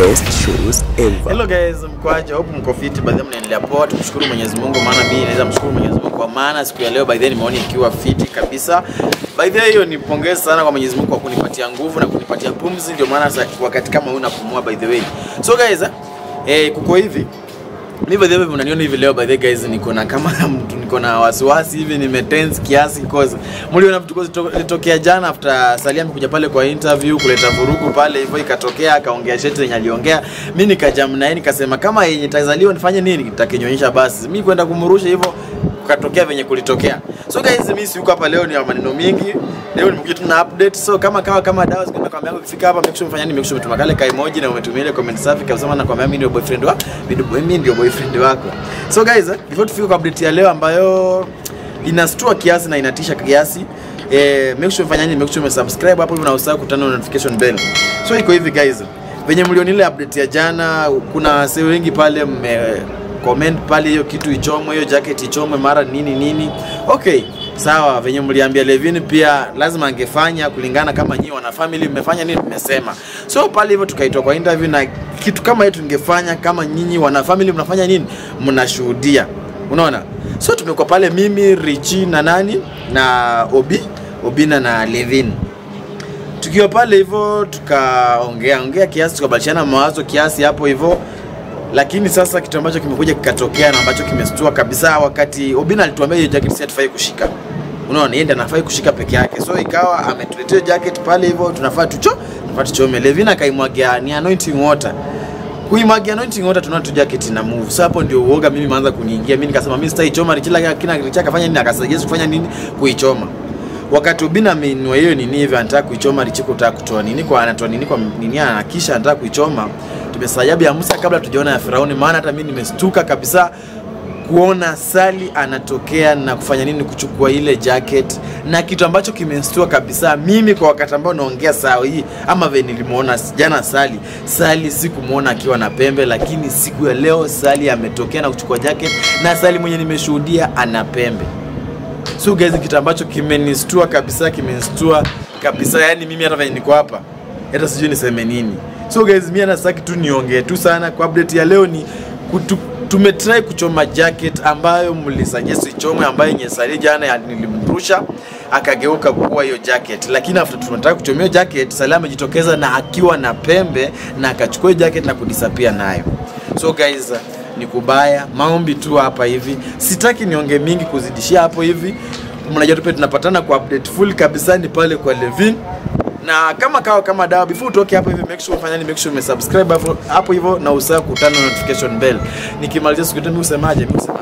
best shoes ever. Hello guys, mkwaje? Hope mko fit. By the way, mnaendelea poa. Tumshukuru Mwenyezi Mungu maana mimi naweza mshukuru Mwenyezi Mungu kwa maana siku ya leo by the way nimeona ikiwa fit kabisa. By the way, hiyo ni pongezi sana kwa Mwenyezi Mungu kwa kunipatia nguvu na kunipatia pumzi, ndio maana sasa wakati kama huu napumua by the way. So guys, eh, eh kuko hivi mi by the way mnaniona hivi leo by the way guys niko na kama mtu niko na wasiwasi hivi nimetense kiasi cause mliona vitu cause ilitokea jana after Salia amekuja pale kwa interview kuleta vurugu pale hivyo ikatokea akaongea sheti yenye aliongea mi nikajam naye nikasema kama yenye tazaliwa nifanye nini nitakinyonyesha basi mi kwenda kumrusha hivyo kukatokea venye kulitokea so guys mi siuko hapa leo ni wa maneno mingi leo nimekuja tu na update so kama kawa kama dawa zikwenda kwa yangu ukifika hapa make sure umefanya nini make sure umetuma kale ka emoji na umetumia ile comment safi kabisa maana kwa mimi ndio boyfriend wa mimi ndio boyfriend wako so guys eh, before tufike kwa update ya leo ambayo inastua kiasi na inatisha kiasi eh, make sure umefanya nini make sure umesubscribe hapo na usahau kutana na notification bell so iko hivi guys venye mlioni ile update ya jana kuna wasee wengi pale mme comment pale hiyo kitu ichomwe hiyo jacket ichomwe mara nini nini okay sawa venye mliambia Levin pia lazima angefanya kulingana kama nyinyi wana family mmefanya nini mmesema so pale hivyo tukaitwa kwa interview na kitu kama hiyo tungefanya kama nyinyi wana family mnafanya nini mnashuhudia unaona so tumekuwa pale mimi Richi na nani na Obi Obina na Levin tukiwa pale hivyo tukaongea ongea kiasi tukabadilishana mawazo kiasi hapo hivyo lakini sasa kitu ambacho kimekuja kikatokea na ambacho kimestua kabisa wakati Obina alituambia hiyo jacket si hatufai kushika unaona yeye ndiye anafai kushika peke yake so ikawa ametuletea jacket pale hivyo tunafaa tucho tunafaa tuchome Levina akaimwagia ni anointing water kuimwagia anointing water tunaona tu jacket ina move so hapo ndio uoga mimi maanza kuniingia mimi nikasema mimi sitaichoma Richila kina Richila kafanya nini akasuggest kufanya nini kuichoma wakati Obina ameinua hiyo nini hivi anataka kuichoma Richiko kutaka kutoa nini kwa anatoa nini kwa nini anakisha anataka kuichoma tumesajabu ya Musa kabla tujaona ya Firauni maana hata mimi nimestuka kabisa kuona Sali anatokea na kufanya nini kuchukua ile jacket na kitu ambacho kimestua kabisa mimi kwa wakati ambao naongea saa hii ama vile nilimuona jana Sali Sali sikumuona akiwa na pembe lakini siku ya leo Sali ametokea na kuchukua jacket na Sali mwenye nimeshuhudia ana pembe so guys kitu ambacho kimenistua kabisa kimenistua kabisa yani mimi hata venye niko hapa hata sijui niseme nini so guys mimi hata sitaki tu niongee tu sana kwa update ya leo ni kutu, tumetry kuchoma jacket ambayo mlisuggest ichomwe ambayo yenye Sali jana ya- nilimrusha akageuka kuwa hiyo jacket lakini after tunataka kuchomea hiyo jacket Sali amejitokeza na akiwa na pembe na akachukua hiyo jacket na kudisappear nayo so guys ni kubaya maombi tu hapa hivi sitaki nionge mingi kuzidishia hapo hivi mnajua tupe tunapatana kwa update full kabisa ni pale kwa Levin na kama kawa kama dawa before utoke hapo hivi make sure ufanya ni make sure umesubscribe hapo hapo hivyo na usahau kutana na notification bell nikimalizia siku tena usemaje mimi usema